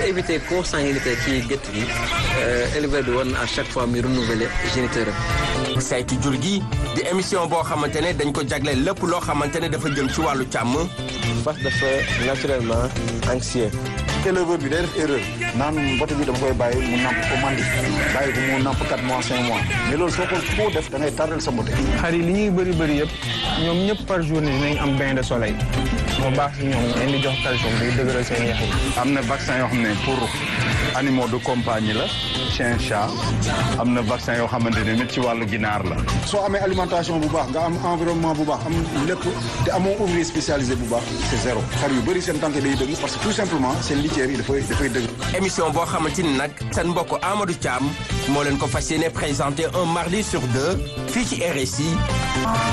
éviter consanguinité ci gétt gi éleveur bi war na à chaque fois muy renouveler géniteur am. saytu jur gi di émission boo xamante ne dañ ko jagleel lépp loo xamante ne dafa jëm ci wàllu càmm. fas dafa naturellement anxieux. éleveur bi day def erreur naan mbote bi dama koy bàyyi mu namp ko mandi bàyyi ko mu namp 4 mois 5 mois mais loolu soo ko foo def da ngay tardel sa mbote. xar yi li ñuy bëri bëri yëpp ñoom ñëpp par journée dinañ am bain de soleil moo baax si ñoom leen di jox calcium day dëgëral seen yax yi. am na vaccin yoo xam ne pour animaux de compagnie la chien chat am na vaccin yoo xamante ne nit ci wàllu ginaar la. soo amee alimentation bu baax nga am environnement bu baax am lépp te amoo ouvrier spécialisé bu baax c'est zéro xar yu bëri seen tànk day dëgg parce que tout simplement seen litière yi dafay dafay dëgg. émission boo xamante ni nag seen mbokk Amadou Thiam moo leen ko fas yéene présenté un mardi sur deux fii ci RSI.